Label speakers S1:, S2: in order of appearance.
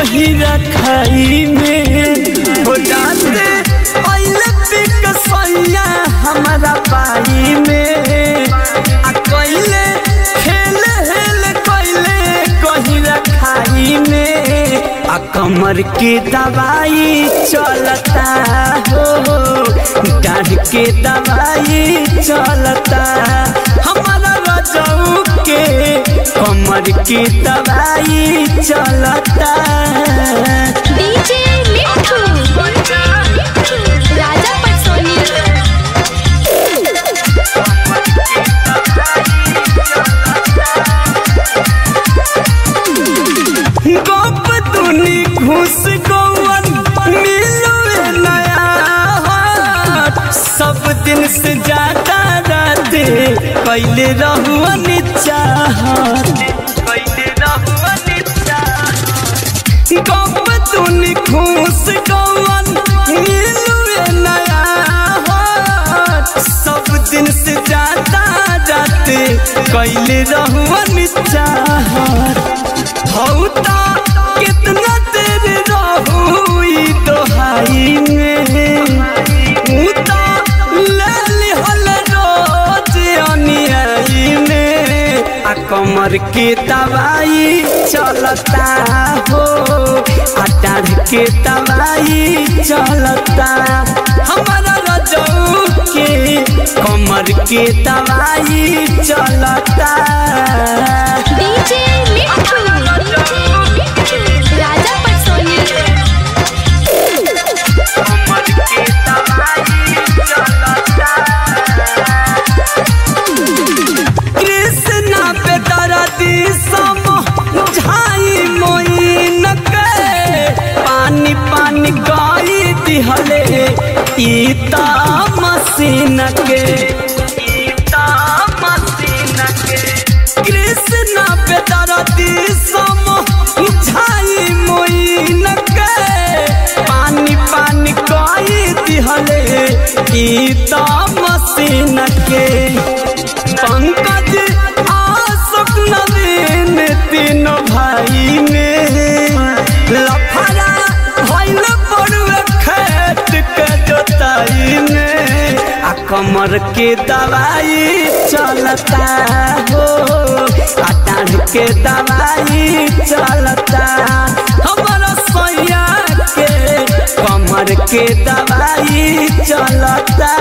S1: गहिरा खाई में हो जाते पहले पिक सैया हमारा पाई में आ कइले खेल हेल कइले गहिरा खाई में आ कमर के दवाई चलता हो डाढ़ के दवाई चलता हमारा रजऊ के कमर के दवाई चलता
S2: डीजे मिठू राजा पटसोनी
S1: गप दुनी घुस गौवन मिलवे नया हाट सब दिन से ज्यादा राते कैले रहुअन चाहत कैले रहुअन चाहत गप दुनी घुस गौवन मिलवे नया हाट सब दिन से ज्यादा राते कैले रहुअन चाहत हौता कितना तेरे रहुई दोहाई में उता ले लिहल रोज अनियाई में आ कमर के दवाई चलता हो आ डाढ़ के दवाई चलता हमारा रजऊ के कमर के दवाई चलता
S2: डीजे मिठू राजा पटसोनी
S1: कृष्णा पे दरदी सम झाई मोइन के पानी पानी गाई दिहले ईता मसीन के ईता मसीन के कृष्णा पे दरदी सम झाई मोइन के पानी पानी गाई दिहले ईता मसीन के पंकज आशोक नवीन तीनों भाई में लफड़ा भइल बड़ुए खेत के जोताई में आ कमर के दवाई चलता हो आ डाढ़ के दवाई चलता हमारा सैया के कमर के दवाई चलता